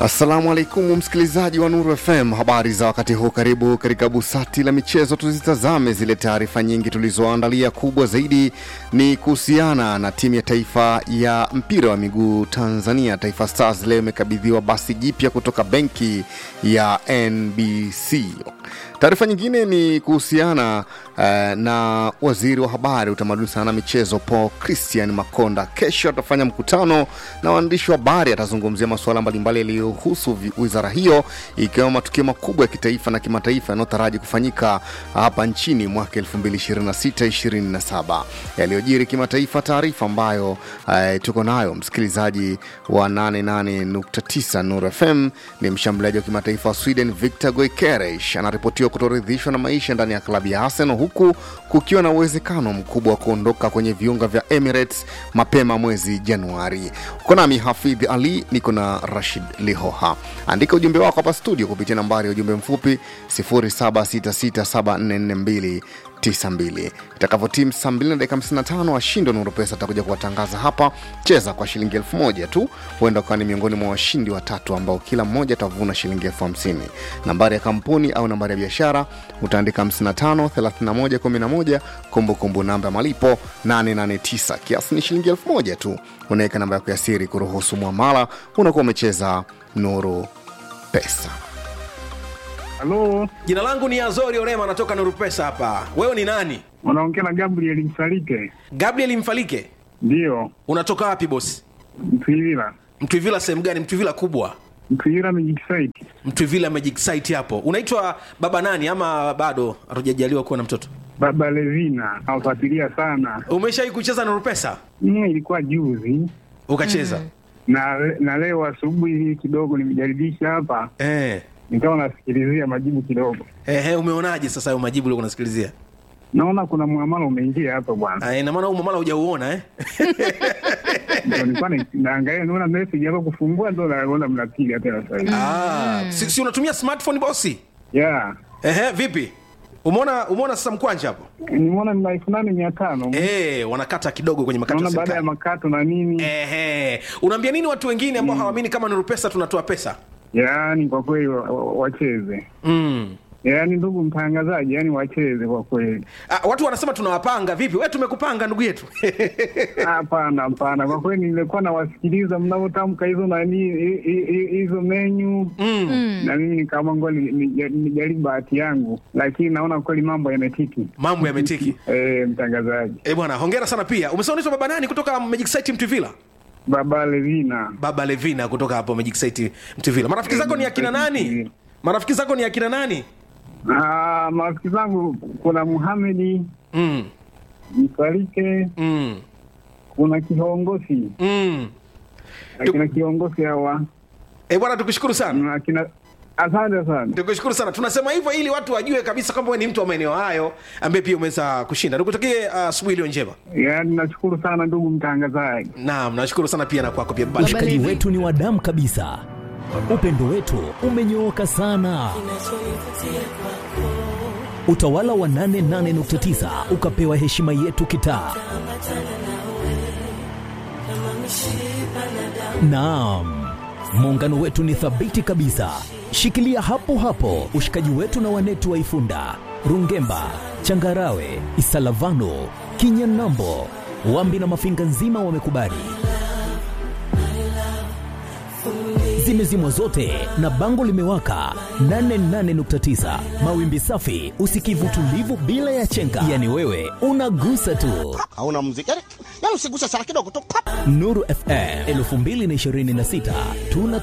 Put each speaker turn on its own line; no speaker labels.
Assalamu alaikum msikilizaji wa Nuru FM, habari za wakati huu. Karibu katika busati la michezo, tuzitazame zile taarifa nyingi tulizoandalia. Kubwa zaidi ni kuhusiana na timu ya taifa ya mpira wa miguu Tanzania, Taifa Stars, leo imekabidhiwa basi jipya kutoka benki ya NBC. Taarifa nyingine ni kuhusiana uh, na waziri wa habari, utamaduni, sana na michezo Paul Christian Makonda. Kesho atafanya mkutano na waandishi wa habari, atazungumzia masuala mbalimbali yaliyohusu vi- wizara hiyo, ikiwemo matukio makubwa ya kitaifa na kimataifa yanayotaraji kufanyika hapa nchini mwaka 2026-2027 yaliyojiri kimataifa. Taarifa ambayo uh, tuko nayo msikilizaji wa 88.9 Nuru FM ni mshambuliaji wa kimataifa wa Sweden Victor Goikeresh anaripotiwa kutoridhishwa na maisha ndani ya klabu ya Arsenal huku kukiwa na uwezekano mkubwa wa kuondoka kwenye viunga vya Emirates mapema mwezi Januari. Uko nami Hafidh Ali, niko na Rashid Lihoha. Andika ujumbe wako hapa studio kupitia nambari ya ujumbe mfupi 0766744292 itakavyotimu saa 2 na dakika 55 washindi wa Nuru Pesa atakuja kuwatangaza hapa. Cheza kwa shilingi elfu moja tu, huenda ukawa ni miongoni mwa washindi watatu ambao kila mmoja atavuna shilingi elfu hamsini. Nambari ya kampuni au nambari ya biashara utaandika 55 31 11, kumbukumbu namba ya malipo 889, kiasi ni shilingi elfu moja tu. Unaweka namba yako ya siri kuruhusu mwamala, unakuwa umecheza Nuru Pesa.
Halo,
Jina langu ni Azori Orema, natoka Nuru Pesa hapa. Wewe ni nani?
unaongea na Gabriel Msalike?
Gabriel Mfalike.
Ndiyo,
Unatoka wapi bosi?
Mtwivila.
Mtwivila sehemu gani? Mtwivila kubwa,
Mtwivila Magic Site.
Mtwivila Magic Site hapo. Unaitwa baba nani ama bado hatujajaliwa kuwa na mtoto?
Baba Levina nawafuatilia sana.
Umeshawahi kucheza Nuru Pesa?
Mm, ilikuwa juzi
Ukacheza?
na na leo asubuhi hii kidogo nimejaribisha hapa,
Eh.
nikawa nasikilizia majibu kidogo,
Ehe, umeonaje sasa hayo majibu uliokuwa unasikilizia?
naona kuna muamala umeingia hapa bwana.
Ah, ina maana huu mamala hujauona eh?
Ndio nilikuwa na- naangalia, naona message hapa kufungua, ndo naona mnapiga tena sasa hivi.
Ah, si, si unatumia smartphone bosi?
Yeah,
Ehe, vipi? Umeona umeona sasa mkwanja hapo?
nimeona ni elfu nane mia tano
Eh, wanakata kidogo kwenye makato ya
naona baada ya
serikali.
makato na nini.
Ehe, unaambia nini watu wengine ambao hawaamini kama Nuru Pesa tunatoa pesa?
Yaani kwa kweli wa- wa- wacheze
Mm.
yaani ndugu mtangazaji, yaani wacheze kwa kweli.
Ah, watu wanasema tunawapanga vipi? Wewe tumekupanga ndugu yetu.
Hapana, hapana, kwa kweli nilikuwa nawasikiliza mnavyotamka hizo nani hi- hi- hi- hizo menyu
mm.
na mimi nikaamua ngoja ni- ni- nijaribu bahati yangu, lakini naona kweli mambo yametiki.
Mambo yametiki.
Eh, mtangazaji
Eh, bwana, hongera sana pia. Umesema unaitwa baba nani kutoka Magic Site Mtuvila?
Baba Levina,
Baba Levina kutoka hapo Magic Site Mtuvila. Marafiki zako ni akina nani? Marafiki zako ni akina nani?
Ah, marafiki zangu kuna Muhamedi
Mm.
Msalike,
Mm.
kuna kiongozi
Mm.
akina kiongozi hawa
Eh, bwana tukushukuru sana.
na akina asante sana.
Tukushukuru sana. Tunasema hivyo ili watu wajue kabisa kwamba wewe ni mtu wa maeneo hayo ambaye pia umeweza kushinda. Nikutakie ah, asubuhi iliyo njema.
Yaani nashukuru sana ndugu mtangazaji.
Naam, nashukuru sana pia na kwako pia baba.
Ushikaji wetu ni wa damu kabisa, upendo wetu umenyooka sana. Utawala wa 88.9 ukapewa heshima yetu kitaa. Naam, muungano wetu ni thabiti kabisa. Shikilia hapo hapo ushikaji wetu na wanetu wa Ifunda, Rungemba, Changarawe, Isalavano, Kinyanambo, Wambi na Mafinga nzima wamekubali. Zimezimwa zote na bango limewaka 88.9 mawimbi safi, usikivu tulivu bila ya chenga, yani wewe unagusa tu.
hauna muziki yani, yani usiguse sana kidogo tu pap.
Nuru FM 2026 tuna